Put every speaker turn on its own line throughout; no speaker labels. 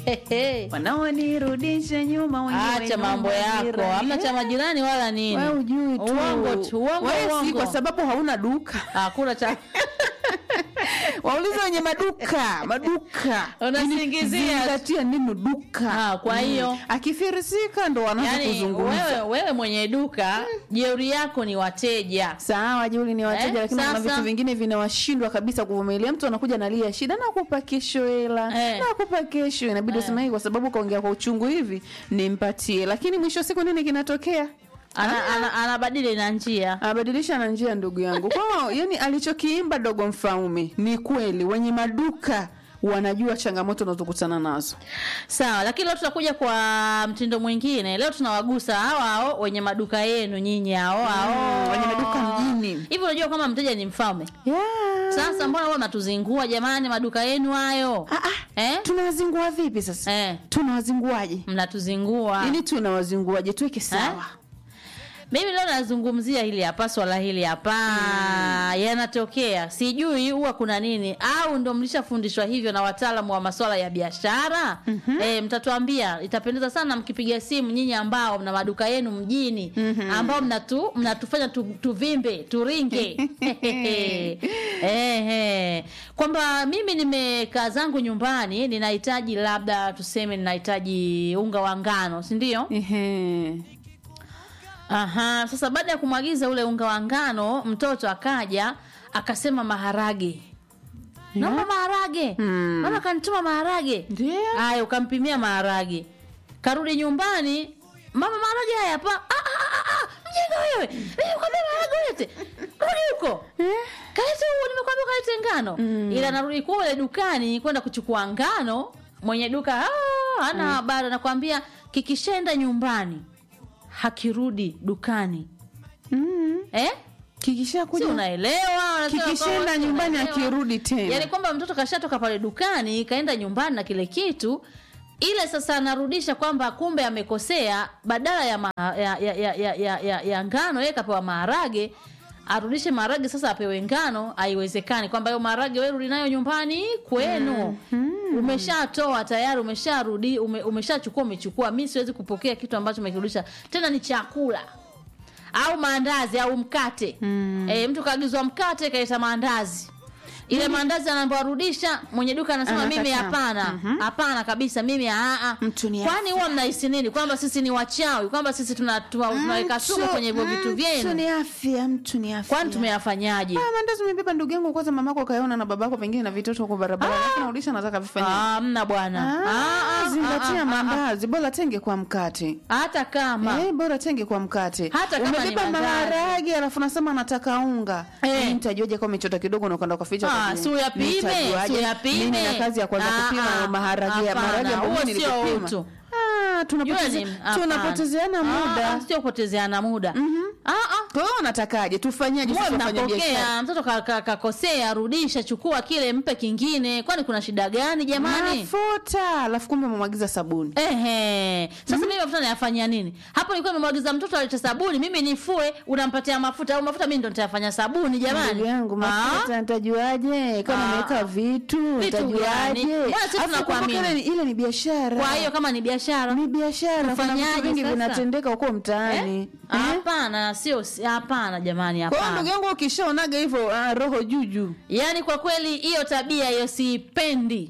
wanaonirudisha nyuma wenyewe
acha mambo yako
majirani.
hamna cha majirani wala nini
Wewe hujui tu.
uongo tu uongo
Wewe si
uongo
kwa sababu hauna duka
hakuna cha
waulize wenye maduka maduka
Unasingizia.
zingatia neno duka
Ah, kwa hiyo-
Mm. akifirisika ndo wanaanza
yani
kuzungumza
wewe, wewe mwenye duka jeuri yako ni wateja
sawa Juli ni wateja
Eh,
lakini kuna
sasa-
vitu vingine vinawashindwa kabisa kuvumilia mtu anakuja analia shida nakupa kesho hela
Eh.
nakupa kesho inabidi useme hii kwa sababu kaongea kwa uchungu hivi nimpatie lakini mwisho wa siku nini kinatokea
ana, ana, anabadili na njia
abadilisha na njia ndugu yangu kwao yani alichokiimba dogo mfaume ni kweli wenye maduka wanajua changamoto unazokutana nazo
sawa lakini leo tutakuja kwa mtindo mwingine leo tunawagusa hao hao wenye maduka yenu nyinyi hao hao
wenye maduka mjini.
hivi unajua kama mteja ni mfalme
yeah.
sasa mbona wewe mnatuzingua jamani maduka yenu hayo
ah, ah.
eh?
tunawazingua vipi sasa
eh,
tunawazinguaje
mnatuzingua
ili tunawazinguaje tuweke sawa
mimi leo nazungumzia hili hapa swala hili hapa yanatokea sijui huwa kuna nini au ndo mlishafundishwa hivyo na wataalamu wa maswala ya biashara mm-hmm. e, mtatuambia itapendeza sana mkipiga simu nyinyi ambao mna maduka yenu mjini mm-hmm. ambao mnatu, mnatufanya tu, tuvimbe turinge Ehe. kwamba mimi nimekaa zangu nyumbani ninahitaji labda tuseme ninahitaji unga wa ngano si ndio
Ehe.
Aha, sasa baada ya kumwagiza ule unga wa ngano, mtoto akaja akasema maharage. Naomba maharage.
Hmm.
Mama kanituma maharage.
Ndio.
Haya, ukampimia maharage. Karudi nyumbani, mama maharage haya hapa. Ah ah ah, ah, mjinga wewe. Mimi nikwambia maharage ulete. Rudi huko. Kalete huo nimekwambia kalete ngano. Ila narudi kule dukani kwenda kuchukua ngano, mwenye duka ah, hana habari anakuambia kikishenda nyumbani hakirudi dukani
Mm.
eh?
kikisha
si
kuja
unaelewa unasema
kikishaenda
kwamba si
nyumbani
unaelewa.
akirudi tena
yaani kwamba mtoto kashatoka pale dukani kaenda nyumbani na kile kitu ile sasa anarudisha kwamba kumbe amekosea badala ya, ma, ya, ya, ya, ya, ya, ya, ya ngano yeye kapewa maharage arudishe maharage sasa apewe ngano haiwezekani kwamba hiyo maharage wewe rudi nayo nyumbani kwenu umeshatoa tayari umesharudi ume, umeshachukua umechukua mi siwezi kupokea kitu ambacho umekirudisha tena ni chakula au maandazi au mkate mm. e, mtu kaagizwa mkate kaita maandazi ile maandazi anaambiwa rudisha mwenye duka anasema
Anakataa.
mimi hapana hapana kabisa mimi aa
Mtu ni
kwani huwa mnahisi nini kwamba sisi ni wachawi kwamba sisi tuna- tuna- tunaweka sumu kwenye hivyo vitu
mtu
vyenu
ni afya mtu ni afya
kwani tumeyafanyaje
Ah, mandazi umebeba ndugu yangu kwanza mamako kaona na babako pengine na vitoto huko barabara alafu narudisha nataka vifanye
Ah, mna bwana
Ah,
Ah, ah,
zingatia
ah, ah, ah.
mandazi bora tenge kwa mkate
hata kama
Eh, bora tenge kwa mkate
Hata kama ni
umebeba
mandazi.
maharage alafu nasema nataka unga
Eh.
Mimi nitajuaje kama umechota kidogo na ukaenda kuficha
Ah,
kwa
si uyapime,
Nitajuaje?
si uyapime.
Mimi na kazi ya kwanza
Ah,
kupima
ah,
hayo maharage ya
hapana,
maharage ambayo
huo
mimi
sio
nilikupima.
utu.
Ah, tunapoteze-
Jua ni- hapana.
tunapotezeana
Ah,
muda
ah, sio kupotezeana muda Ah, ah.
kwa hiyo unatakaje tufanyaje
Muwe
sisi wafanya biashara
mnapokea mtoto kakosea ka, kakosea, rudisha chukua kile mpe kingine kwani kuna shida gani jamani
mafuta alafu kumbe umemwagiza sabuni
Ehe. Sasa mimi mafuta nayafanyia nini? Hapo nilikuwa nimemwagiza mtoto alete sabuni, mimi nifue, unampatia mafuta au mafuta mimi ndo nitayafanya sabuni jamani.
ndugu yangu
Ah?
mafuta nitajuaje kama
Ah.
nimeweka vitu
gani?
nitajuaje
Mbona sisi
Alafu
tunakuamini?
kumbuka ile ni- ile ni biashara
Kwa hiyo kama ni biashara
ni biashara kuna
Tufanyaje
vitu vingi
sasa?
vinatendeka huko mtaani
Eh?
Eh?
hapana, sio si- hapana jamani,
kwa hiyo ndugu
hapana.
yangu ukishaonaga hivyo ah, roho juju
Yaani kwa kweli hiyo tabia hiyo siipendi.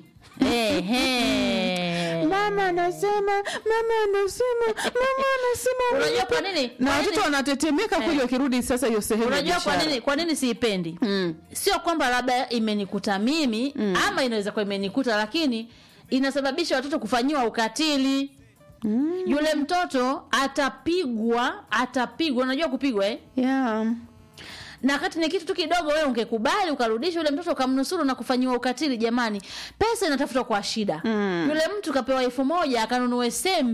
Ehe.
mama anasema mama anasema mama anasema
Unajua kwa nini?
na
Kwa
watoto
nini?
wanatetemeka kweli wakirudi sasa hiyo sehemu ya
Unajua kwa
biashara.
nini kwa nini siipendi?
Mm.
Sio kwamba labda imenikuta mimi ama inaweza kuwa imenikuta, lakini inasababisha watoto kufanyiwa ukatili. Yule mtoto atapigwa, atapigwa. Unajua kupigwa eh?
yeah.
na wakati ni kitu tu kidogo, wewe ungekubali ukarudisha yule mtoto ukamnusuru na kufanyiwa ukatili. Jamani, pesa inatafutwa kwa shida.
Mm.
Yule mtu kapewa elfu moja akanunue sembe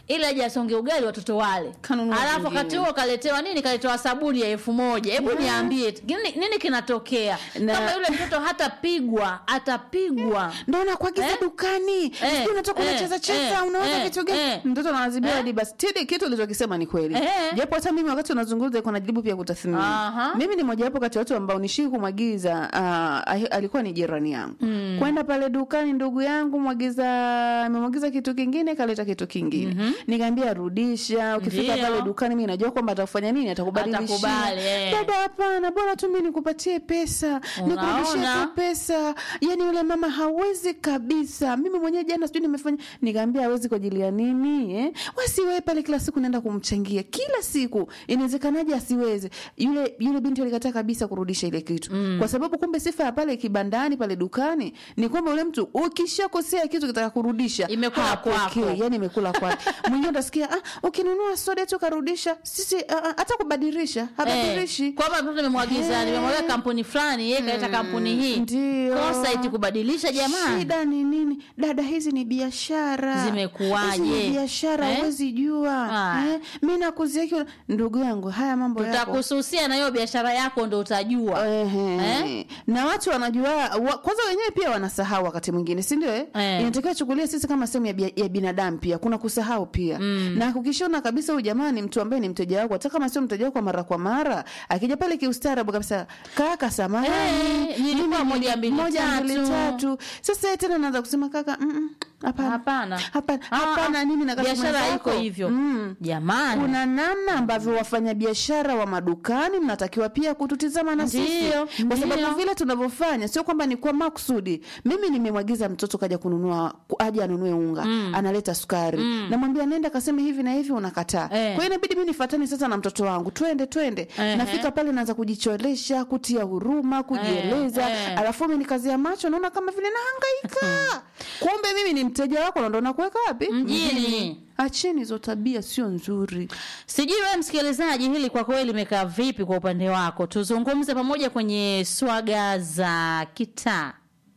ili aje asonge ugali watoto wale
Kanunua
alafu
vingine.
wakati huo kaletewa nini kaletewa sabuni ya elfu moja hebu niambie nini, nini kinatokea
Na-
kama yule mtoto hatapigwa atapigwa
ndo nakuagiza
Eh?
dukani
Eh,
Sijui unatoka
eh,
unacheza cheza
eh,
unaweza
eh,
kitu gani
eh.
mtoto anaadhibiwa
Eh?
hadi basi tidi kitu ulichokisema ni kweli
Eh.
japo hata mimi wakati unazungumza iko najibu pia kutathmini
Aha.
mimi ni mojawapo kati ya watu ambao nishii kumwagiza uh, alikuwa ni jirani yangu mm. kwenda pale dukani ndugu yangu mwagiza amemwagiza kitu kingine kaleta kitu kingine mm-hmm. nikaambia rudisha ukifika
Ndio.
pale dukani mi najua kwamba atakufanya nini atakubadilishia
Atakubali, eh.
dada hapana bora tu mi nikupatie pesa nikurudishie
Unaona?
tu pesa yani yule mama hawezi kabisa mimi mwenyewe jana sijui nimefanya nikaambia hawezi kwa ajili ya nini eh? wasiwe pale kila siku naenda kumchangia kila siku inawezekanaje asiweze yule yule binti alikataa kabisa kurudisha ile kitu mm. kwa sababu kumbe sifa ya pale kibandani pale dukani ni kwamba yule mtu ukishakosea kitu kitaka kurudisha
Imekula
hapokei,
kwako.
yani imekula kwake mwingine utasikia ah, ukinunua soda tu karudisha sisi ah, ah, hata kubadilisha habadilishi
Eh, kwamba mtoto nimemwagiza
Eh.
nimemwagiza kampuni fulani yeye kaleta kampuni hii
ndio.
kosa iti kubadilisha jamani
shida ni nini dada hizi ni biashara
Zimekuwaje?
Hizi ni biashara
Eh?
huwezi jua
Ah.
eh? mi nakuzia kiwa ndugu yangu haya mambo yako
tutakususia na hiyo biashara yako ndo utajua
Ehe.
Eh?
na watu wanajua wa, kwanza wenyewe pia wanasahau wakati mwingine si ndio eh?
Eh.
inatakiwa chukulia sisi kama sehemu ya, bia- ya binadamu pia kuna kusahau pia mm. na ukishona kabisa huyu jamaa ni mtu ambaye ni mteja wako hata kama sio mteja wako kwa mara kwa mara akija pale kiustaarabu kabisa kaka samani
Eh, nilikuwa
mimi
moja,
ni-
mbili,
moja mbili
tatu."
tatu sasa yeye tena naanza kusema kaka mm, mm, hapana
hapana
hapana
Ah,
hapana
ah,
nini na customer
biashara
zako?
iko hivyo
mm.
jamani
kuna namna ambavyo wafanyabiashara wa madukani mnatakiwa pia kututizama na sisi
Ndiyo,
kwa sababu
ndiyo.
vile tunavyofanya sio kwamba ni kwa makusudi mimi nimemwagiza mtoto kaja kununua ku- aje anunue unga mm. analeta sukari mm. namwambia nenda kaseme hivi na hivi unakataa
Eh.
kwa hiyo inabidi mi nifatani sasa na mtoto wangu twende twende
Ehe.
nafika pale naanza kujicholesha kutia huruma kujieleza
eh.
alafu mi nikazia macho naona kama vile nahangaika kumbe mimi ni mteja wako na ndo nakuweka wapi
Mjini.
acheni hizo tabia sio nzuri
sijui wewe msikilizaji hili kwa kweli limekaa vipi kwa upande wako tuzungumze pamoja kwenye swaga za kitaa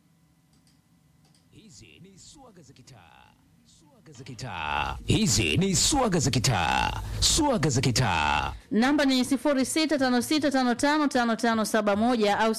Hizi ni swaga za kitaa. Swaga za kitaa. Hizi ni swaga za kitaa. Swaga za kitaa.
namba ni 0656555571 au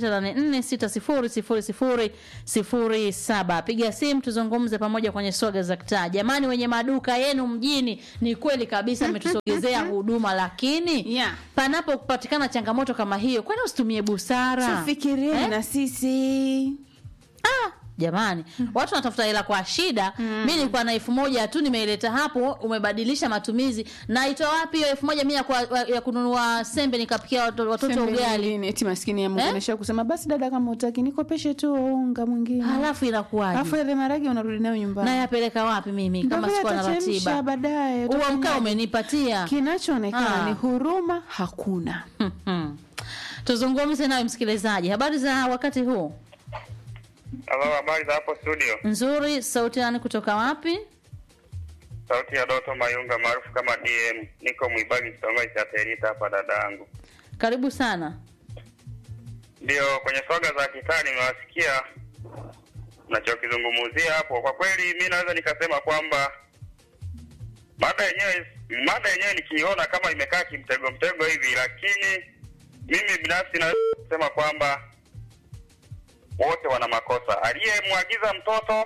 0684600007 piga simu tuzungumze pamoja kwenye swaga za kitaa jamani wenye maduka yenu mjini ni kweli kabisa ametusogezea huduma lakini
Yeah.
panapopatikana changamoto kama hiyo kwani usitumie busara
tufikirieni
Eh?
na sisi
ah, jamani watu wanatafuta hela kwa shida mi nilikuwa na elfu moja tu nimeileta hapo umebadilisha matumizi naitoa wapi hiyo elfu moja mi ya, kwa- ya kununua sembe nikapikia watoto, watoto
Sembe
ugali
nyingine, eti maskini ya Mungu
Eh?
anaishia kusema basi dada kama utaki nikopeshe tu unga mwingine
halafu inakuwaje
alafu yale maragi unarudi nayo nyumbani
nayapeleka wapi mimi
Ndio
kama
vile
sikuwa na
atachemsha
ratiba
baadaye
huo mkaa
utafanyaje?
umenipatia
kinachoonekana
Ah.
ni huruma hakuna
Mhm. tuzungumze nawe msikilizaji habari za wakati huu
Halo, habari za hapo studio.
nzuri sauti yani kutoka wapi
Sauti ya Doto Mayunga maarufu kama DM. Niko Mwibagi kitongoji cha Terita hapa dadangu.
karibu sana
Ndio kwenye swaga za kitaa nimewasikia mnachokizungumzia hapo. Kwa kweli mi naweza nikasema kwamba mada yenyewe mada yenyewe nikiiona kama imekaa kimtego mtego hivi, lakini mimi binafsi naweza kusema kwamba wote wana makosa, aliyemwagiza mtoto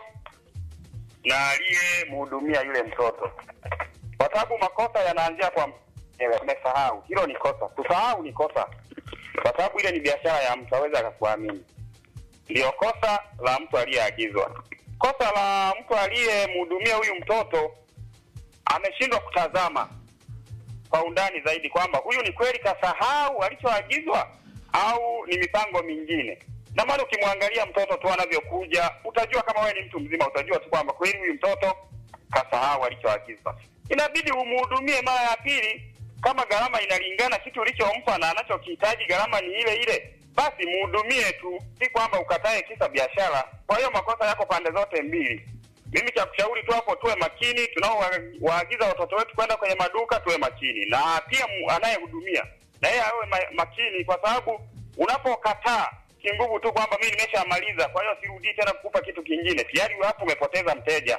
na aliyemhudumia yule mtoto, kwa sababu makosa yanaanzia kwa mwenyewe. Amesahau, hilo ni kosa. Kusahau ni kosa, kwa sababu ile ni biashara ya mtu, aweza akakuamini. Ndio kosa la mtu aliyeagizwa. Kosa la mtu aliyemhudumia huyu mtoto, ameshindwa kutazama kwa undani zaidi kwamba huyu ni kweli kasahau alichoagizwa au ni mipango mingine. Na maana ukimwangalia mtoto tu anavyokuja, utajua kama wewe ni mtu mzima, utajua tu kwamba kweli huyu mtoto kasahau alichoagizwa. Inabidi umhudumie mara ya pili, kama gharama inalingana kitu ulichompa na anachokihitaji, gharama ni ile ile, basi mhudumie tu, si kwamba ukatae kisa biashara. Kwa hiyo makosa yako pande zote mbili. Mimi cha kushauri tu hapo, tuwe makini tunaowaagiza watoto wetu kwenda kwenye maduka, tuwe makini, na pia mu- anayehudumia na yeye awe ma, makini, kwa sababu unapokataa kinguvu tu kwamba mimi nimeshamaliza, kwa hiyo sirudii tena kukupa kitu kingine, tayari hapo umepoteza mteja.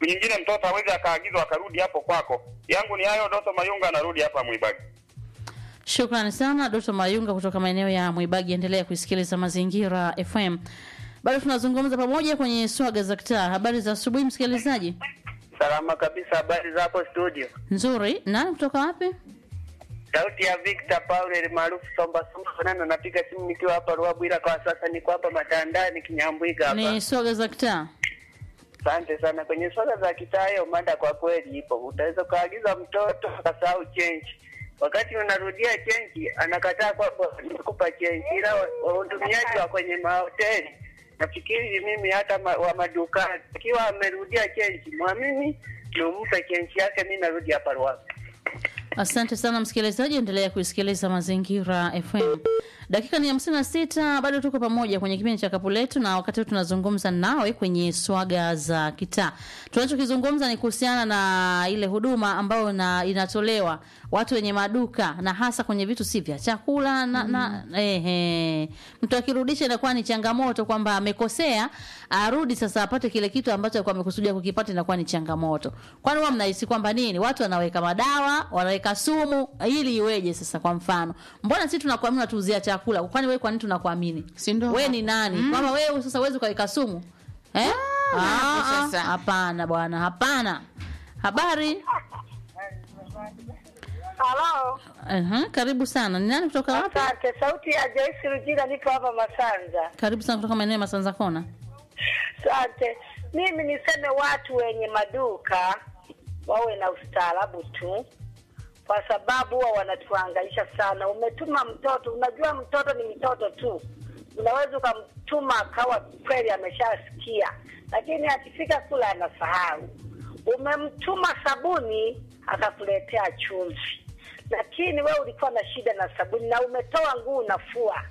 siku nyingine mtoto hawezi akaagizwa akarudi hapo kwako. Yangu ni hayo. Doto Mayunga anarudi hapa Mwibagi.
Shukrani sana Doto Mayunga kutoka maeneo ya Mwibagi. Endelea kuisikiliza Mazingira FM. Bado tunazungumza pamoja kwenye swaga za kitaa. Habari za asubuhi, msikilizaji.
Salama kabisa, habari za hapo studio.
Nzuri. Nani kutoka wapi?
Sauti ya Victor Paul maarufu Somba Somba Fanana, napiga simu nikiwa hapa Ruabu, ila kwa sasa niko hapa Matandani Kinyambwiga hapa.
Ni swaga za kitaa.
Asante sana. Kwenye swala za kitaa, hiyo mada kwa kweli ipo. Utaweza ukaagiza mtoto akasahau chenji, wakati unarudia chenji anakataa kwamba nikupa chenji, ila wa- wahudumiaji wa kwenye mahoteli nafikiri mimi hata ma, wa madukani akiwa amerudia chenji, mwamini ni umpe chenji yake, mi narudi hapa Ruabu.
Asante sana msikilizaji, endelea kuisikiliza Mazingira FM. Dakika ni hamsini na sita, bado tuko pamoja kwenye kipindi cha kapu letu, na wakati huu tunazungumza nawe kwenye swaga za kitaa. Tunachokizungumza ni kuhusiana na ile huduma ambayo na inatolewa watu wenye maduka na hasa kwenye vitu si vya chakula na, na ehe, mtu akirudisha inakuwa ni changamoto kwamba amekosea, arudi sasa apate kile kitu ambacho alikuwa amekusudia kukipata, inakuwa ni changamoto. Kwani huwa mnahisi kwamba nini? Watu wanaweka madawa, wanaweka sumu ili iweje? Sasa kwa mfano, mbona sisi tunakuamini unatuuzia chakula? Kwani wewe kwa nini tunakuamini?
Si ndo
Wewe
hapo.
ni nani? Kwamba wewe sasa uwezi ukaweka sumu eh?
Ah,
Ah,
hapo
ah,
sasa.
Hapana bwana, hapana. Habari?
Halo,
Aha, karibu sana. Ni nani kutoka wapi?
asante. Sauti ya Joyce Rujira, niko hapa Masanza.
Karibu sana kutoka maeneo ya Masanza Kona.
Asante. Mimi niseme watu wenye maduka wawe na ustaarabu tu, kwa sababu huwa wanatuhangaisha sana. Umetuma mtoto, unajua mtoto ni mtoto tu, unaweza ukamtuma akawa kweli ameshasikia, lakini akifika kula anasahau. Umemtuma sabuni akakuletea chumvi, lakini wewe ulikuwa na shida na sabuni na umetoa nguo unafua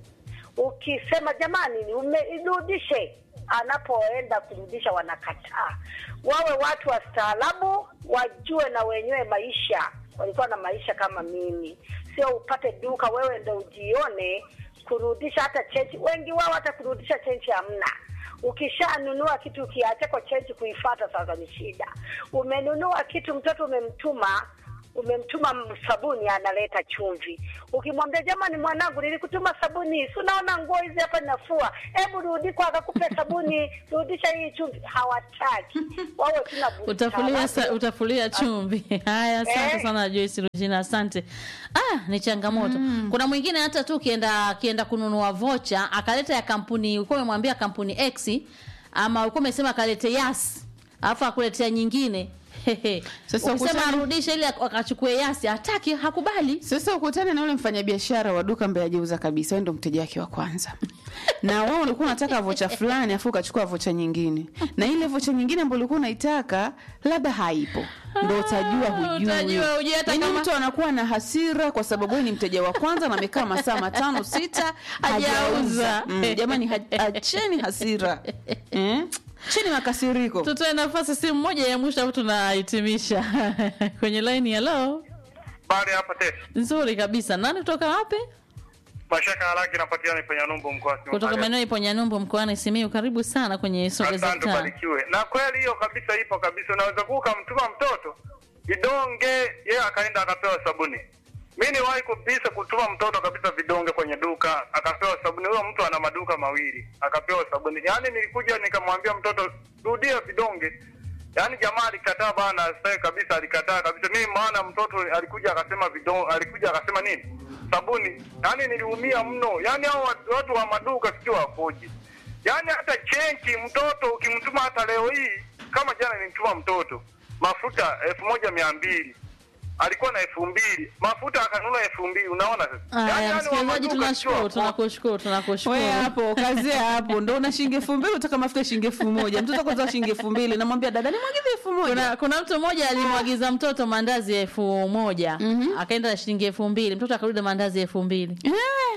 ukisema jamani, ni ume- irudishe, anapoenda kurudisha wanakataa. Wawe watu wastaarabu, wajue na wenyewe maisha, walikuwa na maisha kama mimi, sio upate duka wewe ndo ujione kurudisha hata chenji. Wengi wao hata kurudisha chenji hamna. Ukishanunua kitu ukiacha kwa chenji kuifata, sasa ni shida. Umenunua kitu, mtoto umemtuma umemtuma m- sabuni analeta chumvi. Ukimwambia jamani, mwanangu, nilikutuma sabuni, si unaona nguo hizi hapa nafua, hebu rudi kwa akakupe sabuni, rudisha hii chumvi. Hawataki wawe tuna busara.
utafulia sa, utafulia chumvi haya asante
Eh.
sana Joyce Rujina asante ah ni changamoto kuna mwingine hata tu kienda kienda kununua vocha akaleta ya kampuni ulikuwa umemwambia kampuni X ama ulikuwa umesema akalete yas alafu akuletea nyingine Hehe.
Sasa
ukisema
ukutane-
arudishe ili ak- akachukue yasi hataki hakubali
Sasa ukutane na yule mfanyabiashara wa duka ambaye hajauza kabisa, wewe ndo mteja wake wa kwanza, na wewe ulikuwa unataka vocha fulani, afu ukachukua vocha nyingine, na ile vocha nyingine ambayo ulikuwa unaitaka labda haipo, ndo utajua hujui.
utajua hujui hata
Yaani
kama-
mtu anakuwa na hasira kwa sababu wewe ni mteja wa kwanza na amekaa masaa matano sita
Hajauza.
hajauza. Mm, jamani, ha- acheni hasira eh? cheni makasiriko.
tutoe nafasi simu moja ya mwisho afu tunahitimisha kwenye line ya lo
Bali hapa te
nzuri kabisa nani kutoka wapi
mashaka haraki napatikana kwenye Numbu mkoa
kutoka maeneo ipo Nyanyumbu mkoani Simiyu. Karibu sana kwenye soga za
Asante,
taa.
barikiwe. Na kweli hiyo kabisa ipo kabisa. Unaweza kuwa ukamtuma mtoto vidonge, yeye akaenda akapewa sabuni. Mi niwahi kabisa kutuma mtoto kabisa vidonge kwenye duka, akapewa sabuni. Huyo mtu ana maduka mawili, akapewa sabuni. Yaani nilikuja nikamwambia mtoto rudia vidonge, yaani jamaa alikataa bana, sasa kabisa alikataa kabisa. Mimi maana mtoto alikuja akasema vidonge, alikuja akasema nini, sabuni. Yaani niliumia mno. Yaani hao watu- watu wa maduka sio wakoje Yaani hata chenki mtoto ukimtuma hata leo hii, kama jana nilimtuma mtoto mafuta elfu moja mia mbili alikuwa na elfu mbili mafuta akanunua elfu mbili unaona sasa. Yaani
Haya,
yani wa
msikilizaji,
maduka
tunashukuru,
sio
tunakushukuru, tunakushukuru.
Wewe hapo kazia hapo, ndo una shilingi elfu mbili utaka mafuta shilingi elfu moja mtoto kwanza shilingi elfu mbili namwambia dada nimwagize elfu moja
Kuna, kuna mtu mmoja alimwagiza mtoto mandazi ya elfu moja akaenda na shilingi elfu mbili mtoto akarudi na mandazi ya elfu mbili
Eh,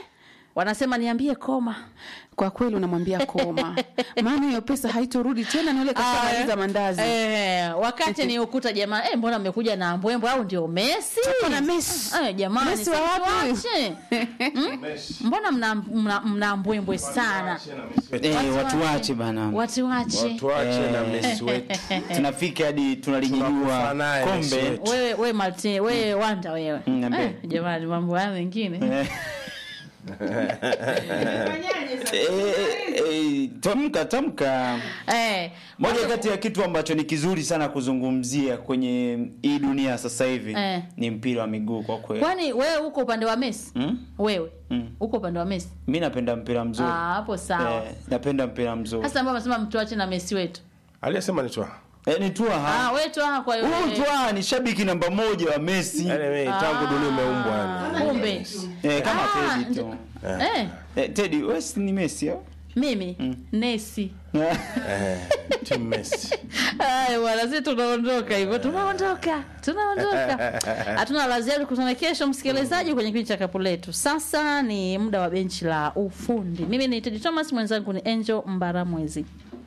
wanasema niambie koma
kwa kweli unamwambia koma maana hiyo pesa haitorudi tena ni ule kashamaliza mandazi
Eh, wakati ni ukuta jamaa eh, mbona mmekuja na mbwembwe au ndio Messi?
na Messi.
Eh, jamani,
Messi wa
sasa
wapi huyu?
tuache. Mm? Mbona mna, mna, mna mbwembwe sana?
Eh, watu wache bana.
Watu wache.
tuache na Messi wetu
Tunafika hadi tunalinyanyua
Tunakufa naye Messi
kombe.
wetu.
Wewe wewe Martin, wewe Wanda wewe.
Mm, niambie.
Eh, jamani mambo haya mengine.
Eh. Eh, eh, tamka tamka.
Eh,
Moja kati ya kitu ambacho ni kizuri sana kuzungumzia kwenye hii dunia sasa hivi
Eh.
ni mpira wa miguu kwa kweli.
kwani wewe uko upande wa Messi?
Mm?
Wewe
Mm.
uko upande wa Messi?
Mi napenda mpira mzuri.
Ah, hapo sawa.
Eh, napenda mpira mzuri.
Sasa ambao unasema mtuache na Messi wetu.
aliyesema ni twa
Eh, ni Tua
Ah,
ha.
wewe tu hapa kwa hiyo.
Huyu Tua ni shabiki namba moja wa Messi.
yani mimi tangu dunia umeumbwa yani
Kumbe.
Eh, kama
Ah,
Teddy tu.
Eh,
Eh, Teddy, wewe si ni Messi au?
mimi Nesi.
eh team Messi
Haya bwana, sisi tunaondoka hivyo, tunaondoka, tunaondoka. Hatuna la ziada, kutana kesho msikilizaji kwenye kipindi cha kapu letu. Sasa ni muda wa benchi la ufundi. Mimi ni Teddy Thomas, mwenzangu ni Angel Mbaramwezi.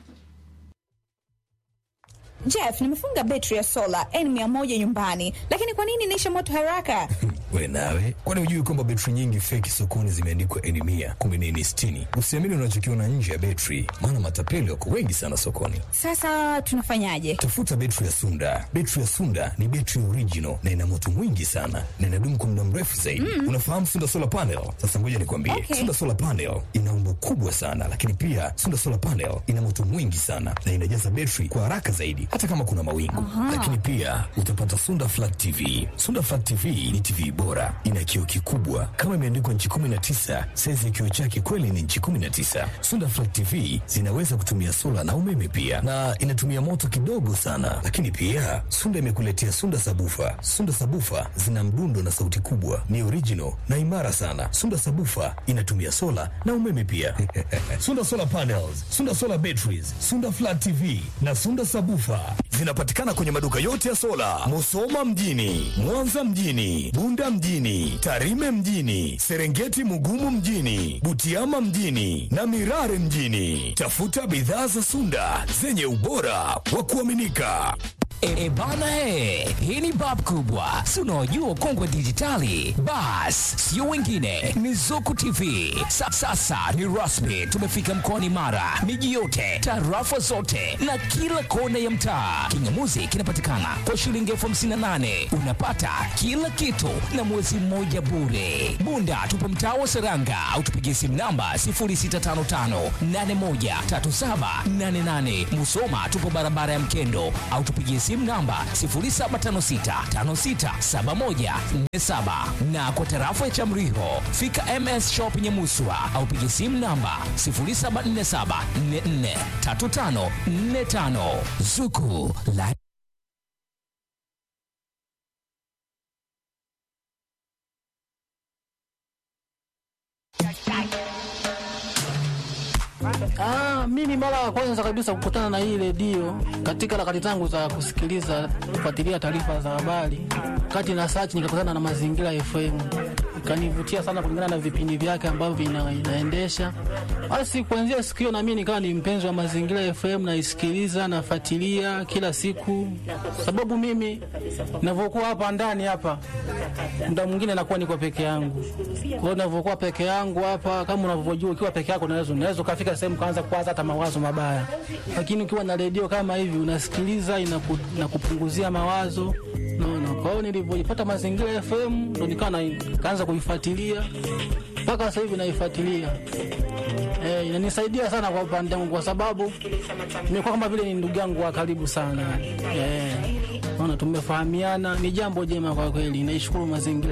Jeff, nimefunga betri ya sola N100 nyumbani, lakini kwa nini inaisha moto haraka?
we nawe kwani hujui kwamba betri nyingi feki sokoni zimeandikwa eni mia kumi na eni sitini usiamini unachokiona nje ya betri maana matapeli wako wengi sana sokoni
Sasa tunafanyaje?
tafuta betri ya sunda betri ya sunda ni betri original na ina moto mwingi sana na inadumu kwa muda mrefu zaidi unafahamu sunda solar panel sasa ngoja nikwambie
Okay.
sunda solar panel ina umbo kubwa sana lakini pia sunda solar panel ina moto mwingi sana na inajaza betri kwa haraka zaidi hata kama kuna mawingu lakini pia utapata sunda flat tv sunda flat tv ni tv bora ina kioo kikubwa kama imeandikwa nchi 19 saizi ya kioo chake kweli ni nchi 19 sunda flat tv zinaweza kutumia sola na umeme pia na inatumia moto kidogo sana lakini pia sunda imekuletea sunda sabufa sunda sabufa zina mdundo na sauti kubwa ni original na imara sana sunda sabufa inatumia sola na umeme pia sunda solar panels sunda solar batteries sunda flat tv na sunda sabufa zinapatikana kwenye maduka yote ya sola musoma mjini mwanza mjini bunda mjini tarime mjini serengeti mugumu mjini butiama mjini na mirare mjini tafuta bidhaa za sunda zenye ubora wa kuaminika
E, bana he, hii ni bab kubwa, si unaojua ukongwe dijitali? Bas, sio wengine, ni Zuku TV. Sa, sasa ni rasmi, tumefika mkoani Mara, miji yote, tarafa zote na kila kona ya mtaa. Kingamuzi kinapatikana kwa shilingi elfu hamsini na nane unapata kila kitu na mwezi mmoja bure. Bunda tupo mtaa wa Seranga au tupigie simu namba 0655813788. Musoma tupo barabara ya Mkendo au tupigie simu namba 0756567147 na kwa tarafa ya Chamriho fika MS Shop Nyamuswa au pigie simu namba 0747443545 Zuku la
Ah, mimi mara ya kwanza kabisa kukutana na hii redio katika harakati zangu za kusikiliza kufuatilia taarifa za habari, kati na search nikakutana na Mazingira FM, ikanivutia sana kulingana na vipindi vyake ambavyo vina, inaendesha. Basi kuanzia siku hiyo na mimi nikawa ni mpenzi wa Mazingira FM, naisikiliza nafuatilia kila siku, sababu mimi ninavyokuwa hapa ndani hapa muda mwingine nakuwa niko peke yangu. Kwa hiyo ninavyokuwa peke yangu hapa, kama unavyojua, ukiwa peke yako unaweza unaweza ukafika sehemu kaanza kuwaza hata mawazo mabaya, lakini ukiwa na redio kama hivi unasikiliza, inaku, inakupunguzia mawazo naona. Kwa hiyo nilivyojipata Mazingira FM ndo nikawa na- kaanza kuifuatilia mpaka sasa hivi naifuatilia. Eh, inanisaidia sana kwa upande wangu kwa sababu nimekuwa kama vile ni ndugu yangu wa karibu sana. Eh, naona tumefahamiana, ni jambo jema kwa kweli. Naishukuru mazingira